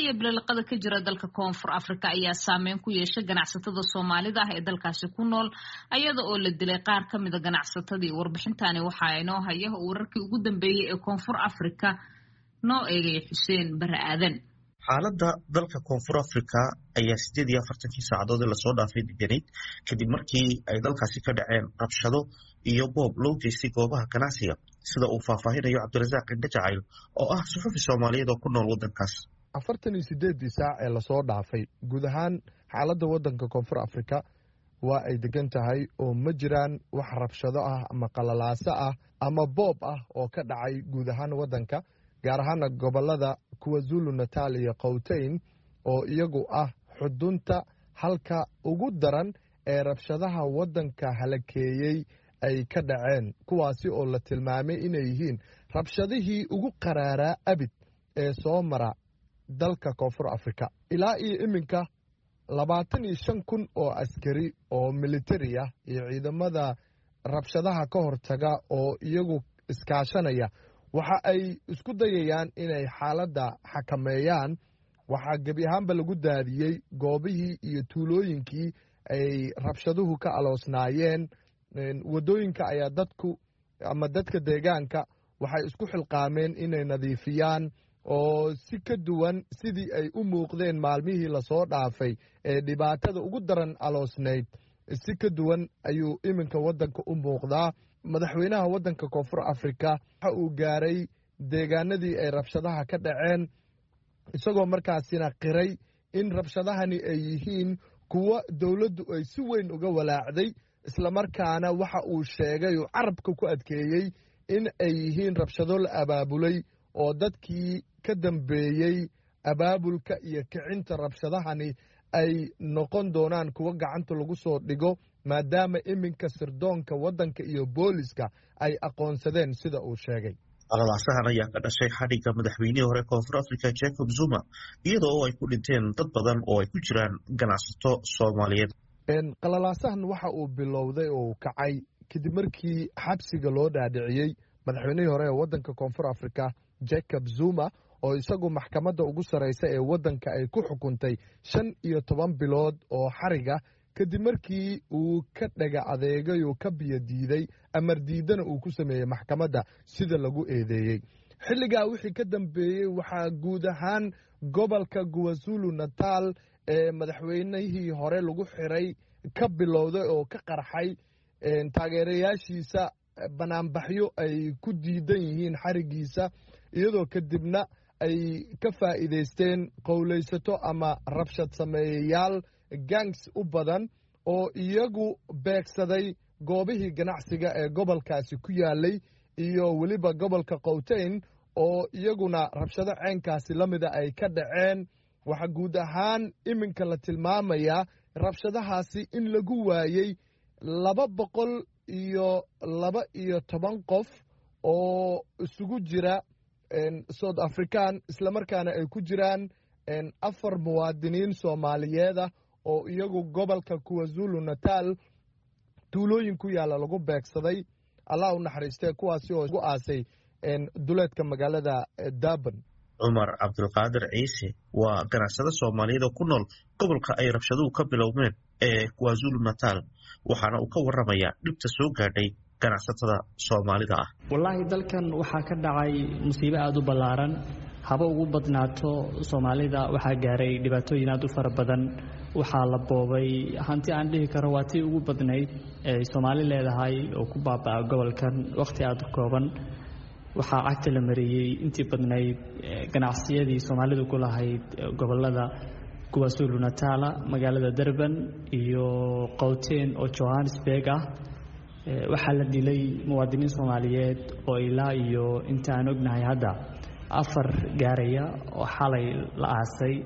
iyo bililiqada ka jira dalka koonfur africa ayaa saameyn ku yeeshay ganacsatada soomaalida ah ee dalkaasi ku nool ayada oo la dilay qaar ka mida ganacsatadii warbixintani waxaa inoo haya wararkii ugu dambeeyey ee koonfur africa noo eegaya xuseen bare aadan xaaladda dalka koonfur africa ayaa sideed iyo afartankii saacadood ee lasoo dhaafay deganayd kadib markii ay dalkaasi ka dhaceen rabshado iyo boob loo geystay goobaha ganacsiga sida uu faahfaahinayo cabdirasaaq indhe jacayl oo ah suxufi soomaaliyeed oo ku nool waddankaas afartan iyo sideeddii saac ee lasoo dhaafay guud ahaan xaaladda waddanka koonfur afrika waa ay degan tahay oo ma jiraan wax rabshado ah ama qalalaaso ah ama boob ah oo ka dhacay guud ahaan waddanka gaar ahaana gobollada kuwa zulu natal iyo kowteyn oo iyagu ah xudunta halka ugu daran ee rabshadaha waddanka halakeeyey ay ka dhaceen kuwaasi oo la tilmaamay inay yihiin rabshadihii ugu qaraaraa abid ee soo mara dalka koonfur afrika ilaa iyo iminka labaatan iyo shan kun oo askari oo militari ah iyo ciidamada rabshadaha ka hortaga oo iyagu iskaashanaya waxa ay isku dayayaan inay xaaladda xakameeyaan waxaa gebi ahaanba lagu daadiyey goobihii iyo tuulooyinkii ay rabshaduhu ka aloosnaayeen waddooyinka ayaa dadku ama dadka deegaanka waxay isku xilqaameen inay nadiifiyaan oo si ka duwan sidii ay u muuqdeen maalmihii lasoo dhaafay ee dhibaatada ugu daran aloosnayd si ka duwan ayuu iminka waddanka u muuqdaa madaxweynaha waddanka koonfur afrika waxa uu gaaray deegaanadii ay rabshadaha ka dhaceen isagoo markaasina qiray in rabshadahani ay yihiin kuwo dowladdu ay si weyn uga walaacday islamarkaana waxa uu sheegay uu carabka ku adkeeyey in ay yihiin rabshado la abaabulay oo dadkii ka dambeeyey abaabulka iyo kicinta rabshadahani ay noqon doonaan kuwo gacanta lagu soo dhigo maadaama iminka sirdoonka waddanka iyo booliska ay aqoonsadeen sida uu sheegay qalalaasahan ayaa ka dhashay xadhigga madaxweynihii hore koonfur africa jacob zuma iyada oo ay ku dhinteen dad badan oo ay ku jiraan ganacsato soomaaliyeed qalalaasahan waxa uu bilowday oo uu kacay kadib markii xabsiga loo dhaadhiciyey madaxweynihii hore ee waddanka koonfur africa jacob zuma oo isagu maxkamadda ugu sarraysa ee waddanka ay ku xukuntay shan iyo toban bilood oo xariga kadib markii uu ka dhaga adeegay oo ka biyo diiday amar diidana uu ku sameeyey maxkamadda sida lagu eedeeyey xilligaa wixii ka dambeeyey waxaa guud ahaan gobolka guwazulu natal ee madaxweynihii hore lagu xiray ka bilowday oo ka qarxay taageerayaashiisa banaanbaxyo ay ku diidan yihiin xarigiisa iyadoo kadibna ay ka faa'iidaysteen qowlaysato ama rabshad sameeyayaal gangs u badan oo iyagu beegsaday goobihii ganacsiga ee gobolkaasi ku yaalay iyo weliba gobolka kowteyn oo iyaguna rabshado ceenkaasi la mida ay ka dhaceen waxaa guud ahaan iminka la tilmaamayaa rabshadahaasi in lagu waayey laba boqol iyo laba iyo toban qof oo isugu jira south african islamarkaana ay ku jiraan afar muwaadiniin soomaaliyeeda oo iyagu gobolka kuwazulu natal tuulooyin ku yaalla lagu beegsaday allah u naxariistee kuwaasi oo gu aasay duleedka magaalada durban cumar cabdulqaadir ciise waa ganacsado soomaaliyeed oo ku nool gobolka ay rabshaduhu ka bilowmeen ee kwazulu natal waxaana uu ka waramayaa dhibta soo gaadhay ganacsatada soomaalida ah wallaahi dalkan waxaa ka dhacay musiibo aada u ballaaran haba ugu badnaato soomaalida waxaa gaaray dhibaatooyin aada u fara badan waxaa la boobay hanti aan dhihi karo waa tii ugu badnayd ee soomaali leedahay oo ku baaba'a gobolkan wakhti aada u kooban waxaa cagta la mariyey intii badnayd ganacsiyadii soomaalidu ku lahayd gobolada kuwaasulu natala magaalada durban iyo qowteen oo johannesburg ah waxaa la dilay muwaadiniin soomaaliyeed oo ilaa iyo inta aan ognahay hadda afar gaaraya oo xalay la aasay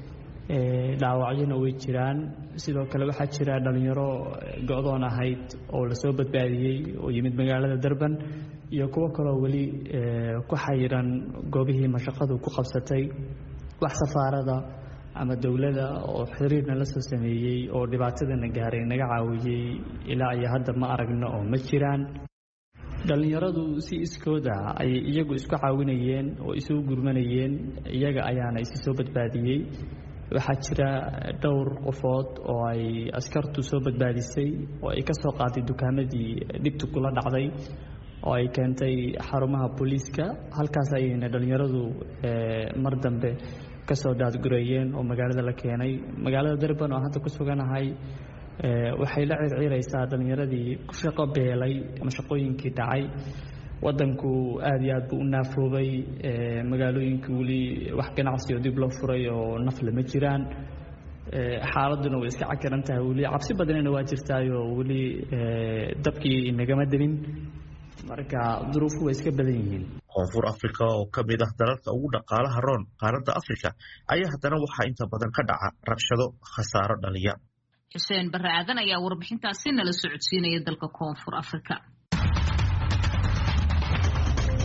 dhaawacyona way jiraan sidoo kale waxaa jira dhallinyaro go-doon ahayd oo lasoo badbaadiyey oo yimid magaalada durban iyo kuwo kaloo weli ku xayiran goobihii mashaqadu ku qabsatay wax safaarada ama dowladda oo xiriirna la soo sameeyey oo dhibaatadana gaaray naga caawiyey ilaa iyo hadda ma aragno oo ma jiraan dhallinyaradu si iskooda ayay iyagu isku caawinayeen oo isugu gurmanayeen iyaga ayaana isi soo badbaadiyey waxaa jira dhowr qofood oo ay askartu soo badbaadisay oo ay ka soo qaaday dukaamadii dhibtu kula dhacday oo ay keentay xarumaha booliiska halkaas ayayna dhallinyaradu mar dambe kasoo daadgureeyeen oo magaalada la keenay magaalada durban oo hadda ku suganahay waxay la circiiraysaa dhallinyaradii ku shaqo beelay ama shaqooyinkii dhacay wadanku aad iyo aad buu u naafoobay magaalooyinka weli wax ganacsi oo dib loo furay oo nafle ma jiraan xaaladuna way iska cakiran tahay weli cabsi badanina waa jirtaayoo weli dabkii inagama delin marka duruufu way iska badan yihiin koonfur africa oo ka mid ah dalalka ugu dhaqaalaha roon qaaradda africa ayaa haddana waxaa inta badan ka dhaca rabshado khasaaro dhaliya xuseen barre aadan ayaa warbixintaasi nala socodsiinaya dalka koonfur africa